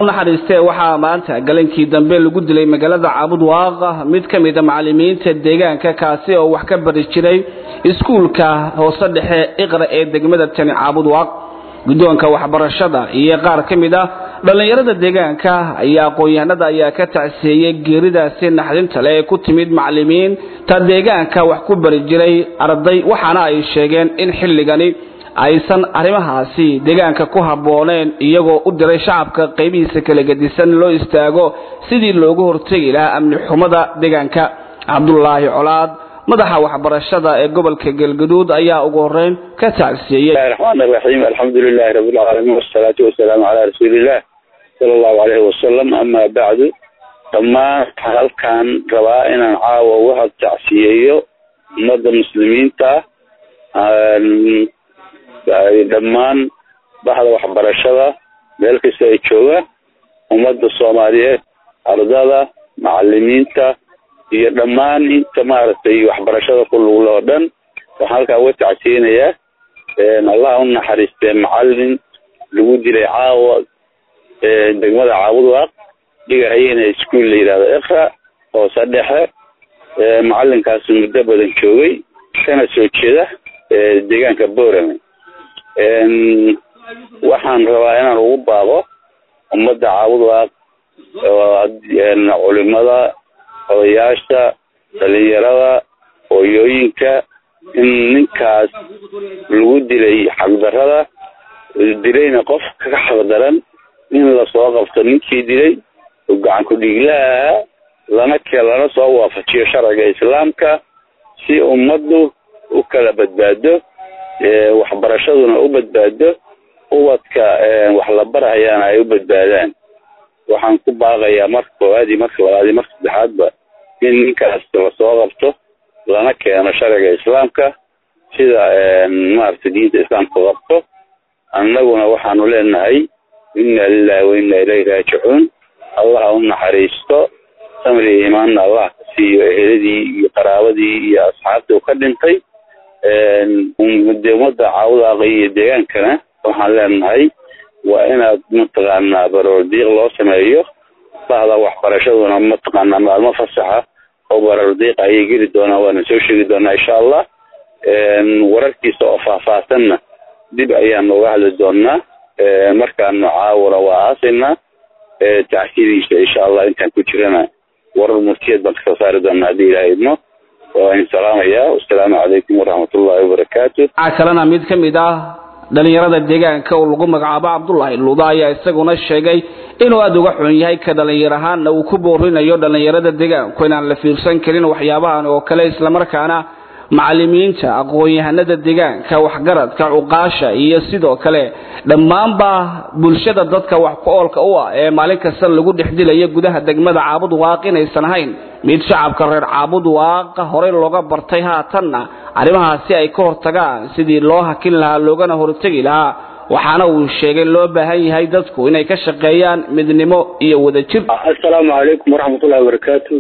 naxariistee waxaa maanta galankii dambe lagu dilay magaalada caabud waaqa mid ka mida macalimiinta deegaanka kaasi oo wax ka bari jiray iskuulka hoose dhexe iqra ee degmada tani caabud waaq guddoonka waxbarashada iyo qaar ka mid ah dhallinyarada deegaanka ayaa aqoon-yahanada ayaa ka tacsiyeeyey geeridaasi naxdinta leh ee ku timid macalimiinta deegaanka wax ku bari jiray arday waxaana ay sheegeen in xilligani aysan arrimahaasi deegaanka ku habbooneen iyagoo u diray shacabka qaybihiisa kala gedisan loo istaago sidii loogu hortegi lahaa amni xumada deegaanka cabdulaahi colaad madaxa waxbarashada ee gobolka galgaduud ayaa ugu horeyn ka tacsiyeeyey raxmaan raxiim alxamdu lilahi rabilcaalamiin wasalaatu wasalaamu calaa rasuuliillah sala allahu caleyhi wasalam amaa bacdu dhammaan waxaan halkaan rabaa inaan caawa uga tacsiyeeyo ummadda muslimiinta dhammaan baxda waxbarashada meel kasta ay joogaan ummadda soomaaliyeed ardada macalimiinta iyo dhammaan inta maaragtay waxbarashada ku lugle oo dhan waxaan halkaa uga tacsiyeynayaa allah u naxariistee macalin lagu dilay caawa degmada caabudwaaq dhigahayena iskuol la yidhahdo iqra hoose dhexe macalinkaas muddo badan joogay kana soo jeeda deegaanka borame waxaan rabaa inaan ugu baaqo ummadda caabudwaaq culimada odayaasha dhalinyarada hooyooyinka in ninkaas lagu dilay xaqdarrada dilayna qof ka xaqdaran in lasoo qabto ninkii dilay oo gacan ku-dhiiglaha lana ke lana soo waafajiyo sharciga islaamka si ummaddu u kala badbaado waxbarashaduna u badbaado ubadka wax la barahayaana ay u badbaadaan waxaan ku baaqayaa marka koowaad iyo marka labaad iyo marka saddexaadba in ninkaas lasoo qabto lana keeno sharciga islaamka sida maaragtay diinta islaamka qabto annaguna waxaanu leenahay inna lilahi wa inna ilayhi raajicuun allah u naxariisto samri iyo imaanna allah ka siiyo eheladii iyo qaraabadii iyo asxaabtii uu ka dhintay de ummadda caawudaaqa iyo deegaankana waxaan leenahay waa inaad mataqaanaa baroordiiq loo sameeyo bahda waxbarashaduna mataqaanaa maalmo fasaxa oo baroordiiq ayay geli doonaan waana soo sheegi doonaa insha allah wararkiisa oo faahfaahsanna dib ayaanu uga hadli doonaa markaanu caawuna waa aasaynaa tacsiyadiisa insha allah intaan ku jirana warar murtiyad baan kasoo saari doonaa haddii ilaha idmo waa in salaamaya wasalaamu calaykum waraxmat ullahi wabarakaatu waxaa kalena mid ka mid ah dhalinyarada deegaanka oo lagu magacaabo cabdulaahi luuda ayaa isaguna sheegay inuu aada uga xun yahay ka dhalinyar ahaanna uu ku boorinayo dhalinyarada deegaanku inaan la fiirsan karin waxyaabahan oo kale islamarkaana macalimiinta aqoon-yahanada deegaanka waxgaradka cuqaasha iyo sidoo kale dhammaanba bulshada dadka wax ku oolka u ah ee maalin kasta lagu dhex dilayo gudaha degmada caabud waaq inaysan ahayn mid shacabka reer caabud waaqa horey looga bartay haatanna arrimahaasi ay ka hortagaan sidii loo hakin lahaa loogana hortegi lahaa waxaana uu sheegay loo baahan yahay dadku inay ka shaqeeyaan midnimo iyo wadajir assalaamu calaykum waraxmatullahi wabarakaatu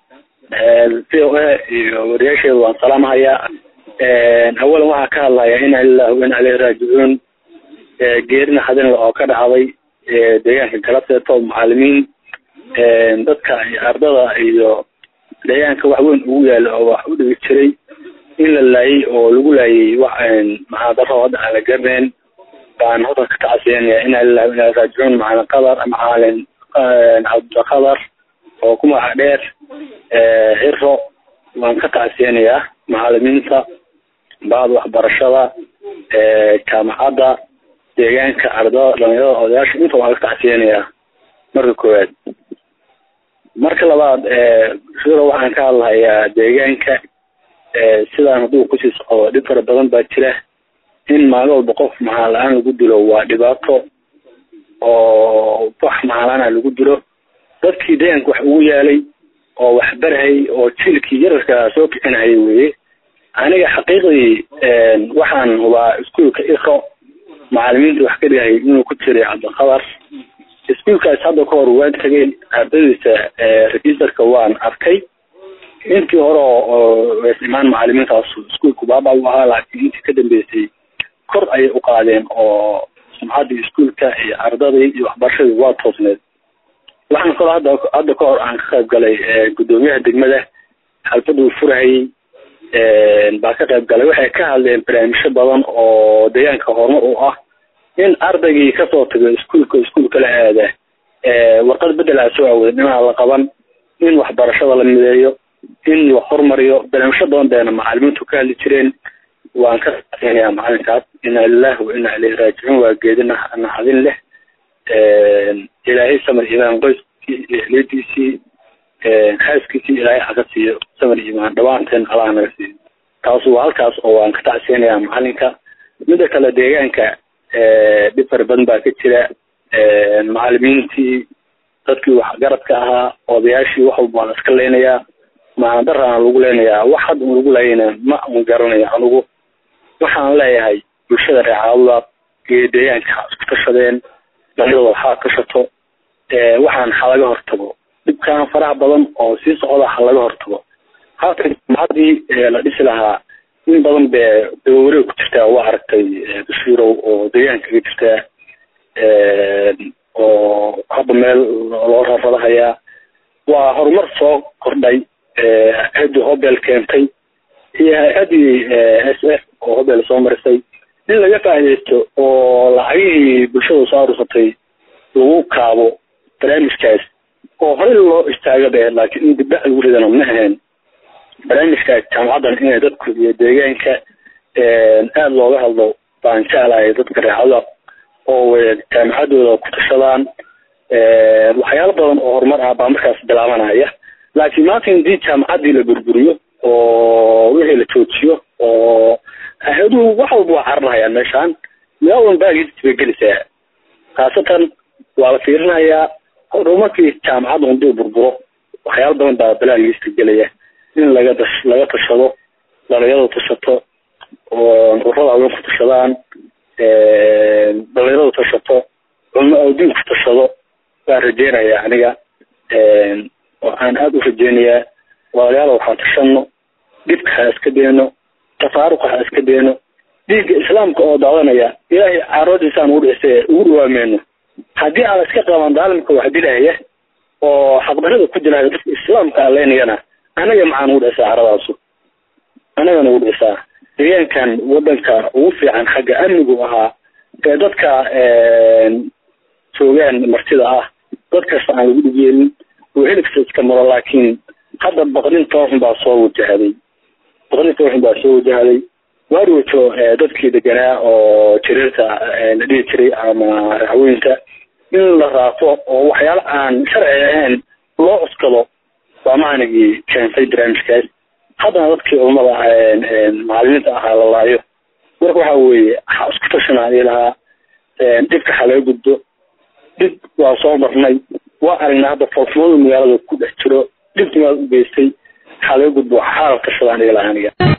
v o a iyo wariyaasheeda waan salaamhayaa awalan waxaa ka hadlaya ina lilah wa ina aleyhi raajicuun geerina hadinle oo ka dhacday deegaanka galabteeto macalimiin dadka ardada iyo deegaanka wax weyn ugu yaala oo wax u dhigi jiray in la laayay oo lagu laayay wax maxaadaro hadda aan la garanayn baan hodan ka tacsiyanaya ina lilah wa ina aleyhi raajicuun macalin qadar macalin cabdiqadar oo ku magaca dheer ciro waan ka tacsiyanayaa macalimiinta bahda waxbarashada jaamacadda deegaanka ardada dhalinyarada odayaasha inta waan ka tacsiyanayaa marka koowaad marka labaad siro waxaan ka hadlahayaa deegaanka sidaan hadduu kusii socdo dhib fara badan baa jira in maalin walba qof maxaan la-aan lagu dilo waa dhibaato oo wax maxaan la-aana lagu dilo dadkii deegaanka wax ugu yaalay oo wax barhay oo jiilkii yararka soo kicinayay weye aniga xaqiiqdii waxaan hubaa iskuolka iko macalimiinta wax ka dhigayay inuu ku jiray cabdiqadar iskuolkaas hadda ka hor waan tegay ardadiisa registerka waan arkay intii hore oo imaan macalimiintaas iskuolku baaba u ahaa laakiin intii ka dambeysay kor ayay u qaadeen oo sumcaddii iskuolka iyo ardadii iyo waxbarashadii waa toosneed waxaan kaloo hadda hadda ka hor aan ka qayb galay guddoomiyaha degmada xalfadda uu furahayey baa ka qayb galay waxay ka hadleen barnaamijyo badan oo deegaanka horumar u ah in ardaygii kasoo tago iskuolka iskuolka la aada warqad bedela soo awooda dhinaca la qaban in waxbarashada la mideeyo in la hormariyo barnaamijyo badan beena macalimiintu ka hadli jireen waan ka qaadanayaa macalinkaas inaa lilahi wa inaa ilayhi raajicuun waa geedi naxdin leh ilaahay samar imaan qoyskii iyo ehliyadiisii xaaskiisii ilaahay aka siiyo samar imaan dhawaanteen allaha naga siiyo taas waa halkaas oo waan ka tacseenayaa macalinka mida kale deegaanka dhib fara badan baa ka jira macalimiintii dadkii waxgaradka ahaa odayaashii wax walba waan iska leynayaa maandarana lagu leynayaa wax hadda un lagu leeyana ma un garanayo anugu waxaan leeyahay bulshada reecaawdaad iyo deegaanka ha isku tashadeen dhalinyadooda ha tashato waxaan ha laga hortago dhibkaan faraha badan oo sii socda ha laga hortago halka jaamacadii la dhisi lahaa in badan be dabawareeg ku jirtaa waa aragtay bashiirow oo deegaanka ka jirtaa oo hadda meel loo raradahayaa waa horumar soo kordhay hay-addii hobel keentay iyo hay-addii s f oo hobel soo marisay in laga faaidaysto oo lacagihii bulshada soo arursatay lagu kaabo barnaamijkaas oo horey loo istaaga be laakiin in dibdhac lagu ridana ma ahayn barnaamijkaas jaamacaddan inay dadku iyo deegaanka aada looga hadlo baan jeclahay dadka reecada oo jaamacadooda ku tashadaan waxyaalo badan oo horumar ah baa markaas bilaabanaya laakiin maanta hadii jaamacaddii la burburiyo oo wixii la joojiyo oo hay-aduhu wax walba waa cararhayaan meeshaan meel walba baagiis bay gelisaa khaasatan waa la fiirinayaa horumarkii jaamacadda haduu burburo waxyaalo badan baa balaagiista gelaya in laga dash laga tashado dhalinyaradu tashato oo urada awen ku tashadaan dhalinyaradu tashato culmo awdiin ku tashado waan rajeynaya aniga waxaan aada u rajeynayaa walaalayaal waxaan tashano dhibka ha iska deeno tafaaruqa ha iska deeno dhiigga islaamka oo daadanaya ilaahay caroodiisaan ugu dhise ugu dhawaameyno haddii aan iska qaban daalimka wax dilahaya oo xaqdarada ku dilahaya dadka islaamka aleynayana anaga maxaan ugu dhisaa caradaasu anagana ugu dhisaa deegaankan wadanka ugu fiican xagga amnigu ahaa ee dadka joogaan martida ah dad kasta aan lagu dhigyeelin oo helikasta iska maro laakiin hadda baqdin tooxun baa soo wajahday baqdin tooxun baa soo wajahday waarwajo dadkii deganaa oo jiriirta la dhihi jiray ama racweynta in la raafo oo waxyaalo aan sharci ahayn loo cuskado baa maanigii keentay barnaamijkaas haddana dadkii culamada macalimiinta ahaa la laayo marka waxa weeye ha isku tashanaan lahaa dhibka ha laga gudbo dhib waa soo marnay waa aragnaa hadda foolxumadu magaalada ku dhex jiro dhibti maad u geystay ha laga gudbo ha la tashadaan ilaha aniga